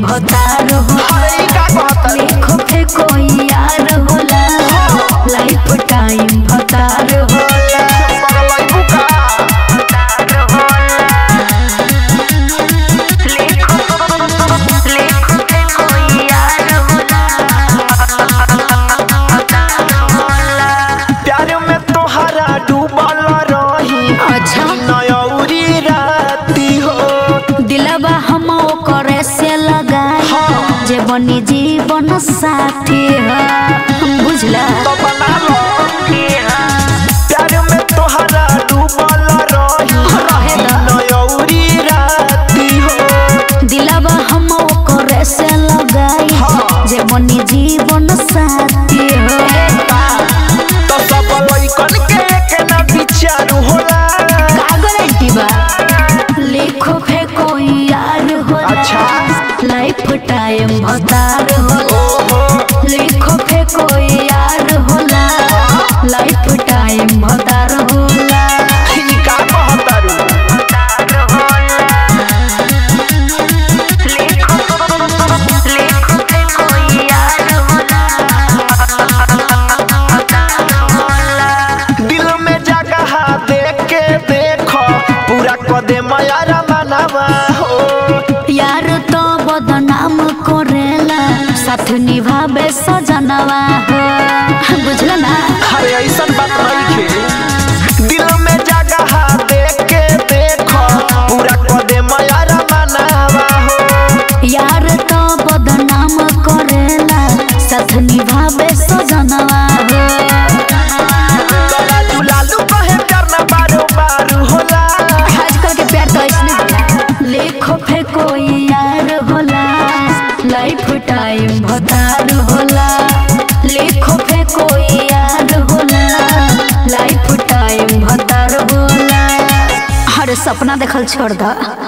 भतार होला अरे ई का कहता देखो फेको यार होला लाइफ टाइम भतार होला पगलाई बुका प्यार में तोहरा डूबल रही अच्छा नयौरी राती हो दिलबा हम करे से लगाई जे बनी जीवन साथी है बुझला तो बना लो प्यार में तोहरा डूबल रही रहे दा। नयौरी राती हो दिलबा हम करे से लगाई हाँ। जे बनी जीवन साथी है तो सब लइकन के एक ना विचार होला का गारंटी बा लिखो फेको यार होला अच्छा। लाइफ टाइम भतार होला ओहो लिखो फेको यार होला लाइफ टाइम भतार होला ई का कहतारू दिल में जगह देख के देखो पूरा कदे माया मनावा हो यार तो बदनाम करेला साथ निभावे सजनवा हो बुझल ना अरे ऐसा बात नहीं खे दिल में जगह देख के देखो पूरा कदे माया मनावा हो यार तो बदनाम करेला साथ निभावे सजनवा हो तोरा जुलालू कहे करना बारो बारू होला आजकल के प्यार तो ऐसने होला लिखो फेको यार होला लाइफ टाइम भतार होला लिखो फेको यार होला लाइफ टाइम भतार होला हर सपना देखल छोड़ दा